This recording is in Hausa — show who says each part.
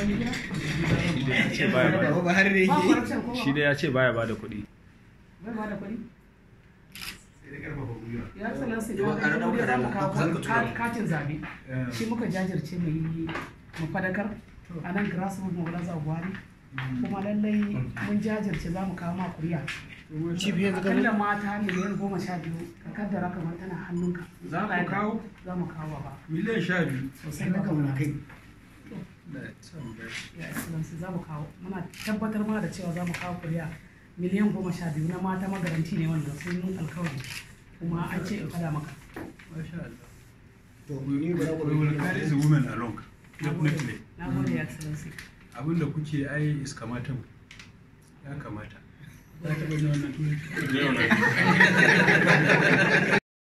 Speaker 1: wani gida
Speaker 2: shi dai ya ce baya
Speaker 3: Baba
Speaker 2: bada
Speaker 3: ba har da
Speaker 1: ba
Speaker 3: yake
Speaker 1: corruption ko
Speaker 2: shi dai ya ce baya bada kuɗi
Speaker 1: bai ba da kuɗi
Speaker 4: sai da karfafa gwiwa
Speaker 1: ya excellency
Speaker 3: Yau,
Speaker 1: ka
Speaker 3: a
Speaker 1: ga
Speaker 3: ɗauka
Speaker 1: mu dai za mu
Speaker 3: da-
Speaker 1: kawo
Speaker 3: zan ka tura
Speaker 1: ka-
Speaker 3: mu.
Speaker 1: katin zabe
Speaker 4: Eh,
Speaker 1: shi muka jajirce mu yi mu fadakar a nan grassroots mu za buhari kuma lallai mun jajirce za mu kawo ma kuriya
Speaker 3: Chief yanzu ka
Speaker 1: akalla mata miliyan goma sha biyu ka kaddara kamar tana hannunka
Speaker 4: Za ku kawo?
Speaker 1: za mu kawo ba
Speaker 4: miliyan sha biyu
Speaker 1: sosai
Speaker 3: sai
Speaker 1: da
Speaker 3: ka mana kai
Speaker 1: ya excellency za mu kawo muna tabbatar ma da cewa za mu kawo kuriya miliyan goma sha biyu na mata magaranti ne wanda sun yi alkawari kuma an ce in fada maka
Speaker 4: masha Allah
Speaker 3: to ni ba za ku
Speaker 4: we will carry the women along
Speaker 1: na gode
Speaker 4: definitely
Speaker 1: na gode ya excellency
Speaker 4: abinda kuke ai is kamata ya kamata za ta bane wannan turanci